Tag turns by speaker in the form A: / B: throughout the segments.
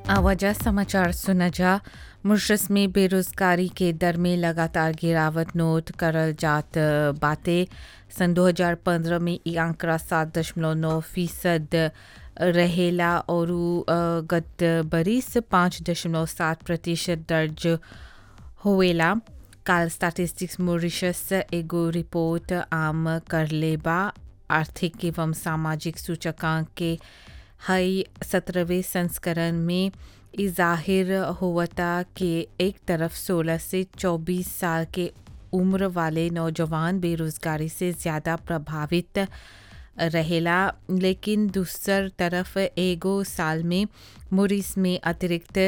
A: आवाजा समाचार सुना जा मुर्शस में बेरोजगारी के दर में लगातार गिरावट नोट करल जात बाटे सन 2015 में ई आंकड़ा सात दशमलव नौ फीसद रहेला और गत बरिस पाँच दशमलव सात प्रतिशत दर्ज होवेला काल स्टैटिस्टिक्स मॉरिशस एगो रिपोर्ट आम करले बा आर्थिक एवं सामाजिक सूचकांक के हई सत्रहवें संस्करण में ई जाहिर होवता कि एक तरफ 16 से 24 साल के उम्र वाले नौजवान बेरोजगारी से ज़्यादा प्रभावित रहेला लेकिन दूसर तरफ एगो साल में मुरिस में अतिरिक्त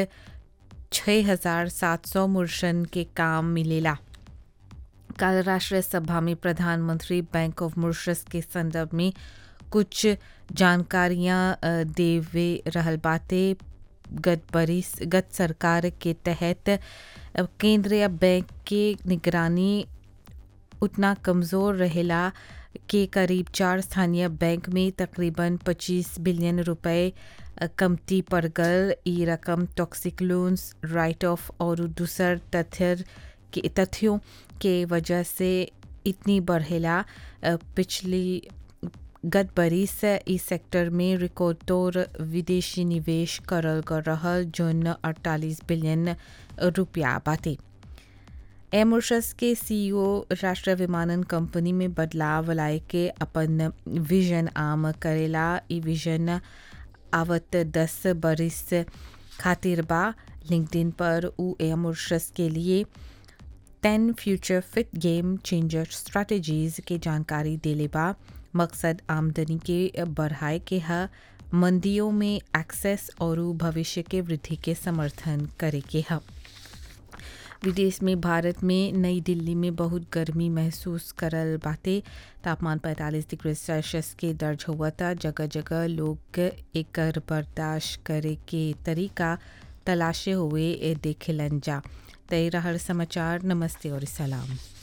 A: 6,700 मुर्शन के काम मिलेला कल राष्ट्रीय सभा में प्रधानमंत्री बैंक ऑफ मुर्शस के संदर्भ में कुछ जानकारियां देवे रहल बाते गत बरिस गत सरकार के तहत केंद्रीय बैंक के निगरानी उतना कमज़ोर रहेला के करीब चार स्थानीय बैंक में तकरीबन 25 बिलियन रुपए कमती पड़ गल ई रकम टॉक्सिक लोन्स राइट ऑफ और दूसर तथ्य के तथ्यों के वजह से इतनी बढ़ेला पिछली गत बरिस ई सेक्टर में रिकॉर्ड तौर विदेशी निवेश करल गल रहल जोन 48 बिलियन रुपया बाटे एमोशस के सीईओ राष्ट्रीय विमानन कंपनी में बदलाव लाए के अपन विजन आम करेला ई विजन आवत दस बरिस खातिर बा लिंक्डइन पर उ एमोशस के लिए ten future fit game changer strategies के जानकारी देले बा मकसद आमदनी के बढ़ाए के ह मंदियों में एक्सेस और भविष्य के वृद्धि के समर्थन करे के ह विदेश में भारत में नई दिल्ली में बहुत गर्मी महसूस करल बाटे तापमान 45 डिग्री सेल्सियस के दर्ज हुआ था जगह जगह लोग एकर बर्दाश्त करे के तरीका तलाशे हुए देखेलन जा तय रहर समाचार नमस्ते और सलाम